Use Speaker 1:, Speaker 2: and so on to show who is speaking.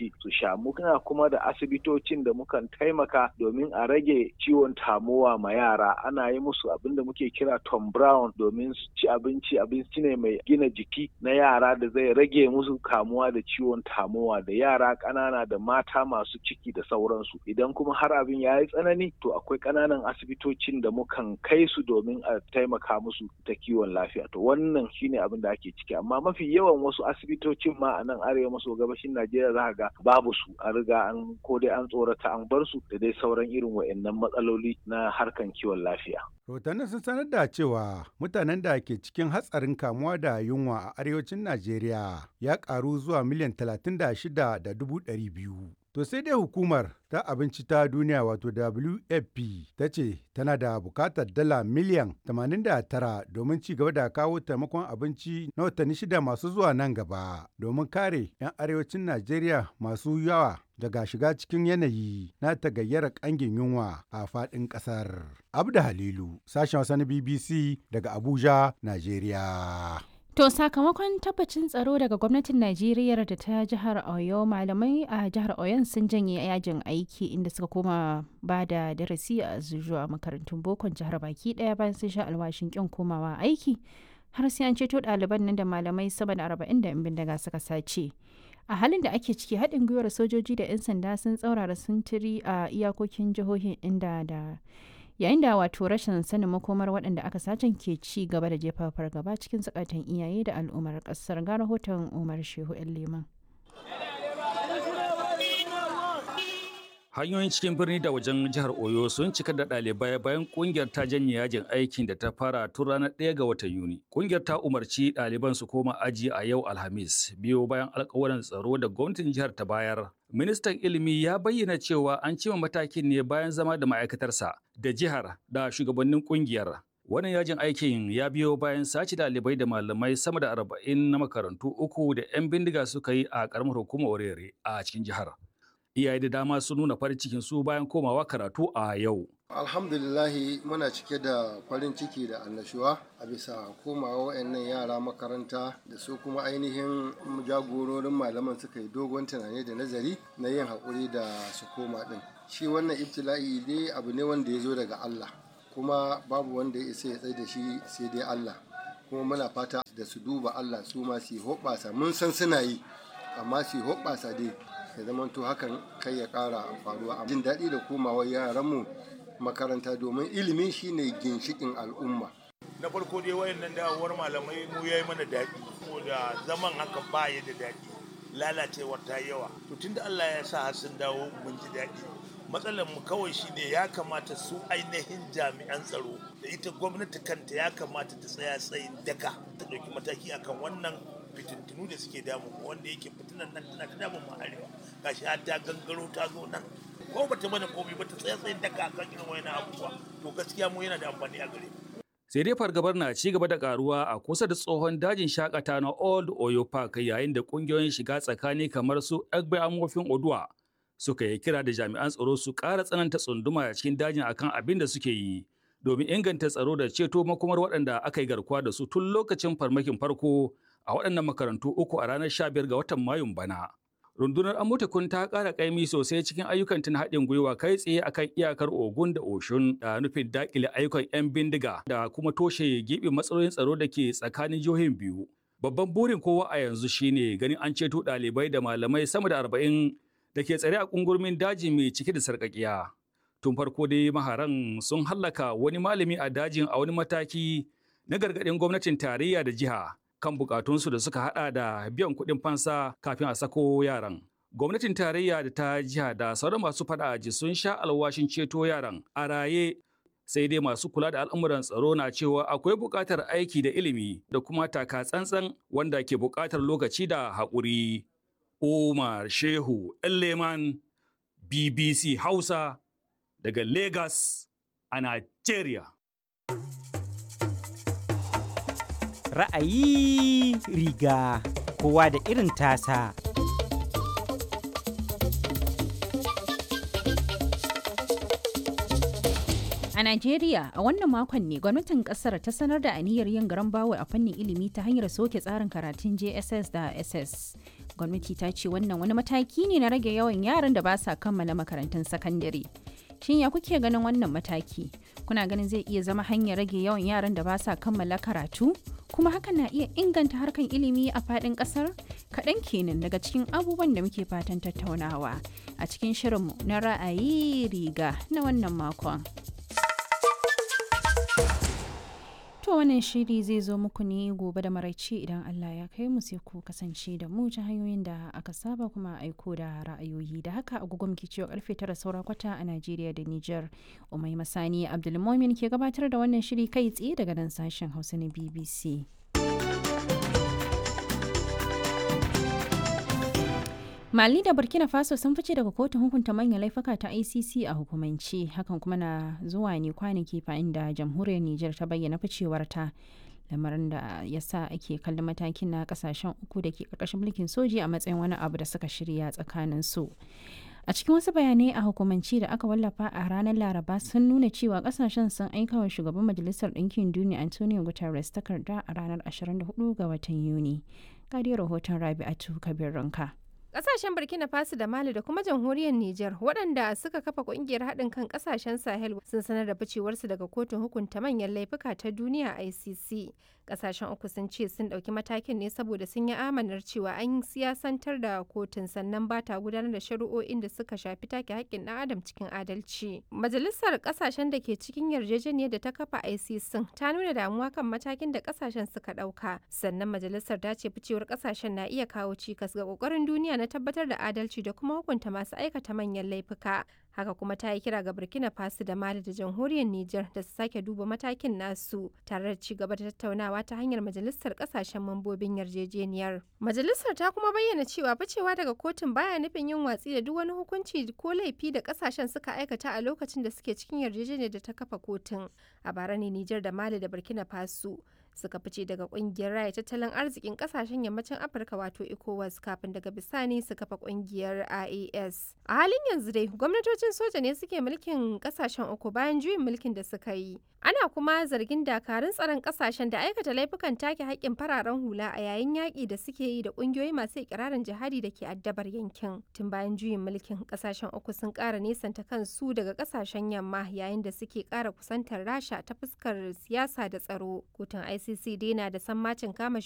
Speaker 1: ciki su sha muna kuma da asibitocin da mukan taimaka domin a rage ciwon tamowa ma yara ana yi musu abin da muke kira Tom Brown domin su ci abinci abinci ne mai gina jiki na yara da zai rage musu kamuwa da ciwon tamowa da yara ƙanana da mata masu ciki da sauransu idan kuma har abin ya yi tsanani to akwai ƙananan asibitocin da mukan kai su domin a taimaka musu ta kiwon lafiya to wannan shine abin da ake ciki amma mafi yawan wasu asibitocin ma a nan arewa maso gabashin Najeriya za ga babu su a riga an ko dai an tsorata an bar su da dai sauran irin wa'annan matsaloli na harkan kiwon lafiya.
Speaker 2: Rahotannin sun sanar da cewa mutanen da ke cikin hatsarin kamuwa da yunwa a arewacin Najeriya ya karu zuwa miliyan 36,200. To sai dai hukumar ta abinci ta duniya wato WFP ta ce tana da bukatar dala miliyan 89 domin ci gaba da kawo taimakon abinci na watanni shida masu zuwa nan gaba domin kare 'yan arewacin Najeriya masu yawa daga shiga cikin yanayi na tagayyara kangin yunwa a faɗin ƙasar. Abda Halilu, sashen Hausa na BBC daga Abuja, Najeriya.
Speaker 3: To sakamakon tabbacin tsaro daga gwamnatin Najeriya da ta jihar Oyo malamai a jihar Oyon sun janye yajin aiki inda suka koma ba da darasi a zuwa makarantun bokon jihar baki daya bayan sun sha alwashin kin komawa aiki har sai an ceto ɗaliban nan da malamai sama da arba'in da bindiga suka sace. A halin da ake ciki haɗin gwiwar sojoji da 'yan sanda sun tsaurara sintiri a iyakokin jihohin inda da yayin da wato rashin sanin makomar waɗanda aka sacen ke ci gaba da jefa fargaba cikin zakatan iyaye da al'ummar ƙasar ga rahoton umar shehu yan liman
Speaker 4: hanyoyin cikin birni da wajen jihar oyo sun cika da ɗalibai bayan kungiyar ta janye yajin aikin da ta fara tun ranar 1 ga watan yuni kungiyar ta umarci ɗaliban su koma aji a yau alhamis biyo bayan alkawarin tsaro da gwamnatin jihar ta bayar ministan ilimi ya bayyana cewa an cima matakin ne bayan zama da ma'aikatarsa da jihar da shugabannin kungiyar wannan yajin aikin ya biyo bayan sace ɗalibai da malamai sama da arba'in na makarantu uku da 'yan bindiga suka yi a ƙaramar hukumar orere a cikin jihar iyaye da dama sun nuna farin cikin su bayan komawa karatu a yau.
Speaker 5: Alhamdulillahi muna cike da farin ciki da annashuwa a bisa komawa wayannan yara makaranta da su kuma ainihin jagororin malaman suka yi dogon tunani da nazari na yin haƙuri da su koma ɗin. Shi wannan ibtila'i dai abu ne wanda ya zo daga Allah kuma babu wanda ya isa ya tsaye da shi sai dai Allah kuma muna fata da su duba Allah su ma su hoɓɓasa mun san suna yi amma su hoɓɓasa dai ya zamanto hakan kai ya kara faruwa jin daɗi da komawa yaranmu makaranta domin ilimi shine ginshikin al'umma
Speaker 6: na farko dai wayannan dawowar malamai mu yayi mana daɗi saboda zaman haka ba ya da daɗi lalacewar ta yawa to tunda Allah ya sa har sun dawo mun ji daɗi matsalar mu kawai shine ya kamata su ainihin jami'an tsaro da ita gwamnati kanta ya kamata ta tsaya tsayin daka ta ɗauki mataki akan wannan fitintunu da suke damu wanda yake fitinan nan tana ta damun mu arewa gashi har ta gangaro ta zo nan ko bata mana komai ba ta tsaya tsayin daka akan irin wayannan abubuwa to gaskiya mu yana da amfani a gare mu
Speaker 4: sai dai fargabar na ci gaba da karuwa a kusa da tsohon dajin shakata na old oyo park yayin da kungiyoyin shiga tsakani kamar su egbe amofin oduwa suka yi kira da jami'an tsaro su ƙara tsananta tsunduma a cikin dajin akan abin da suke yi domin inganta tsaro da ceto makomar waɗanda aka yi garkuwa da su tun lokacin farmakin farko a waɗannan makarantu uku a ranar 15 ga watan Mayun bana. Rundunar Amutukun ta ƙara ƙaimi sosai cikin ayyukan tun haɗin gwiwa kai tsaye akan iyakar Ogun da Oshun da nufin daƙile ayyukan 'yan bindiga da kuma toshe giɓin matsalolin tsaro da ke tsakanin jihohin biyu. Babban burin kowa a yanzu shine ganin an ceto ɗalibai da malamai sama da arba'in da ke tsare a ƙungurmin daji mai cike da sarƙaƙiya. Tun farko dai maharan sun hallaka wani malami a dajin a wani mataki na gargaɗin gwamnatin tarayya da jiha kan bukatunsu da suka hada da biyan kuɗin fansa kafin a sako yaran. Gwamnatin tarayya da ta jiha da sauran masu fada aji sun sha alwashin ceto yaran a raye sai dai masu kula da al'amuran tsaro na cewa akwai buƙatar aiki da ilimi da kuma taka tsantsan wanda ke buƙatar lokaci da haƙuri. Umar Shehu Leman BBC Hausa daga Lagos a Nigeria.
Speaker 7: ra'ayi riga kowa da irin tasa.
Speaker 3: A Najeriya, a wannan makon ne gwamnatin kasar ta sanar da aniyar yin garan bawo a fannin ilimi ta hanyar soke tsarin karatun JSS da SS. gwamnati ta ce wannan wani mataki ne na rage yawan yaran da ba sa kammala makarantun sakandare shin ya kuke ganin wannan mataki kuna ganin zai iya zama hanyar rage yawan yaran da ba sa kammala karatu kuma hakan na iya inganta harkan ilimi a faɗin ƙasar kaɗan kenan daga cikin abubuwan da muke fatan tattaunawa a cikin shirinmu na ra'ayi riga na wannan makon. To wannan shiri zai zo muku ne gobe da maraice idan Allah ya kai mu sai ku kasance da mu ta hanyoyin da aka saba kuma aiko da ra'ayoyi da haka agogo muke cewa karfe tara saura kwata a Najeriya da Nijar. Umai Masani Abdulmumin ke gabatar da wannan shiri kai tsaye daga nan sashen Hausa na BBC. Mali da Burkina Faso sun fice daga kotun hukunta manyan laifuka ta ICC a hukumance hakan kuma na zuwa ne kwanaki bayan da jamhuriyar Nijar ta bayyana ficewarta lamarin da ya sa ake kallon matakin na kasashen uku da ke karkashin mulkin soji a matsayin wani abu da suka shirya tsakanin su. A cikin wasu bayanai a hukumance da aka wallafa a ranar Laraba sun nuna cewa kasashen sun aika wa shugaban Majalisar Ɗinkin Duniya Antonio Guterres takarda a ranar 24 ga watan Yuni. Ga rahoton Rabi'atu Kabir Ranka.
Speaker 8: Ƙasashen Burkina Faso da Mali da kuma jamhuriyar Nijar waɗanda suka kafa ƙungiyar haɗin kan ƙasashen Sahel sun sanar da ficewarsu daga kotun hukunta manyan laifuka ta duniya ICC. Ƙasashen uku sun ce sun ɗauki matakin ne saboda sun yi amanar cewa an siyasantar da kotun sannan ba ta gudanar da shari'o'in da suka shafi take haƙƙin ɗan adam cikin adalci. Majalisar ƙasashen da ke cikin yarjejeniyar da ta kafa ICC ta nuna damuwa kan matakin da ƙasashen suka ɗauka. Sannan majalisar ta ce ficewar ƙasashen na iya kawo cikas ga ƙoƙarin duniya na tabbatar da adalci da kuma hukunta masu aikata manyan laifuka. Haka kuma ta yi kira ga Burkina Faso da Mali da jamhuriyar Nijar da su sake duba matakin nasu tare da ci gaba da tattaunawa ta hanyar majalisar kasashen mambobin yarjejeniyar. Majalisar ta kuma bayyana cewa ficewa daga kotun baya nufin yin watsi da duk wani hukunci ko laifi da kasashen suka aikata a lokacin da suke cikin yarjejeniyar da ta kafa kotun. A bara ne Nijar da Mali da Burkina Faso suka fice daga kungiyar raya tattalin arzikin kasashen yammacin afirka wato ecowas kafin daga bisani su kafa kungiyar ias a halin yanzu dai gwamnatocin soja ne suke mulkin kasashen uku bayan juyin mulkin da suka yi ana kuma zargin dakarun tsaron kasashen da aikata laifukan take haƙƙin fararen hula a yayin yaƙi da suke yi da ƙungiyoyi masu ikirarin jihadi da ke addabar yankin tun bayan juyin mulkin kasashen uku sun ƙara nesanta kansu daga kasashen yamma yayin da suke ƙara kusantar rasha ta fuskar siyasa da tsaro kotun ICC dai na da sammacin kama